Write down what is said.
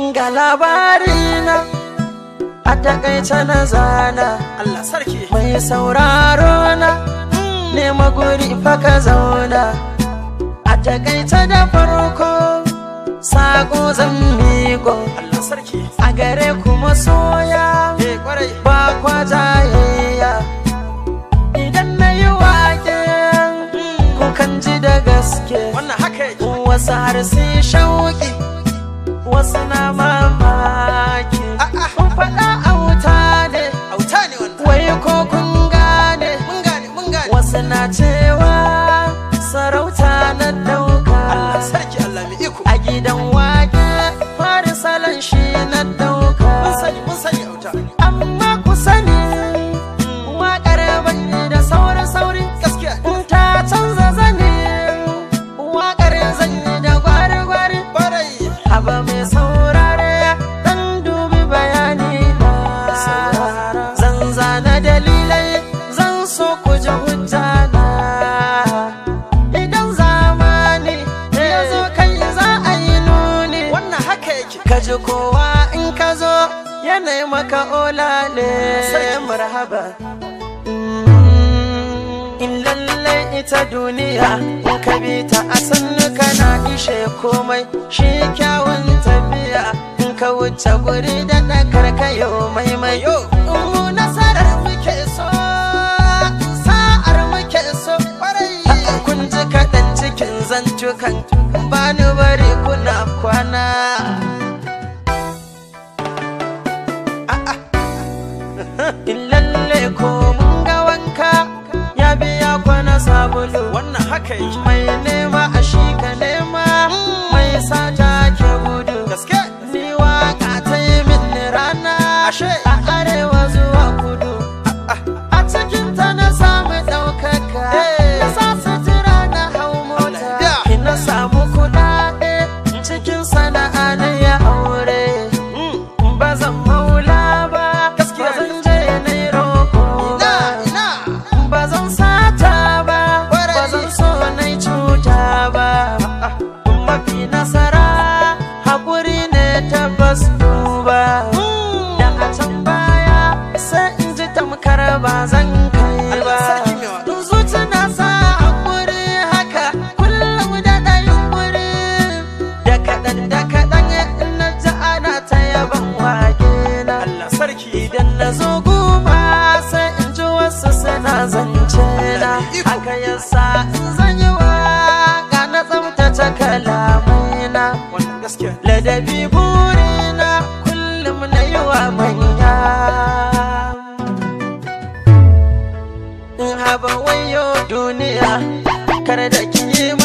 ga labarina a takaice na zana Allah sarki mai sauraro na nema guri fa ka zauna a takaice da farko sako zan miƙo Allah sarki a gare kuma soya eh kwarai ba kwa jayayya idan na yi wake kukan ji da gaske wannan haka yake wasu har sai shauki wasu na mamaki A'a. kun faɗa auta ne auta ne wannan wai ko kun gane mun gane mun gane wasu na cewa sarauta na dauka Allah sarki Allah mai iko a gidan wake fari salon shi na dauka mun sani mun sani auta amma ku sani waƙar bane da saurin sauri gaskiya in ta canza zane waƙar zanyi da gwari-gwari kwarai Haba mai saurare dan dubi bayani na Zan zana dalilai zan so ku ji hujja na Idan zamani ya zo kai za a yi nuni wannan haka yake Ka ji kowa in ka zo yanayi maka olale marhaba In lallai ita duniya in ka bi ta a sannu kana ishe komai shi kyawun tafiya in ka wuce guri da ɗakar ka yau maimai Yo. mu nasarar muke so sa'ar muke so kwarai kun ji kaɗan cikin zantukan bani bari kuna kwana in lalle ko mun ga wanka ya biya kwana sabulu wannan haka yake mai nema a shi ka nema mai sata ke gudu gaske ni waka ta yi min rana Ashe. a arewa zuwa kudu a cikin ta na samu ɗaukaka Eh. na sa sutura na hau mota Allah ya. na samu kuɗaɗe cikin sana'a na ya aure Mm. ba zan maula ba Gaskiya ba ne. zan je na yi roƙo ina ba ina ba zan sata ba Kwarai. ba zan so na yi cuta ba mafi nasara haƙuri ne tabbas duba da a can baya sai in ji tamkar ba zan kai ba Allah sarki mai waɗo. zuci na sa haƙuri haka kullum da ɗayin wuri da kaɗan da kaɗan in na ji ana ta yaban wake na Allah sarki Idan na zo guma sai in ji wasu suna zance na Iko. Haka yasa in zan yi waka na tsaftace kalamai na wannan gaskiya Ladabi burina kullum na yi wa manya In haba wayo duniya kar da ki yi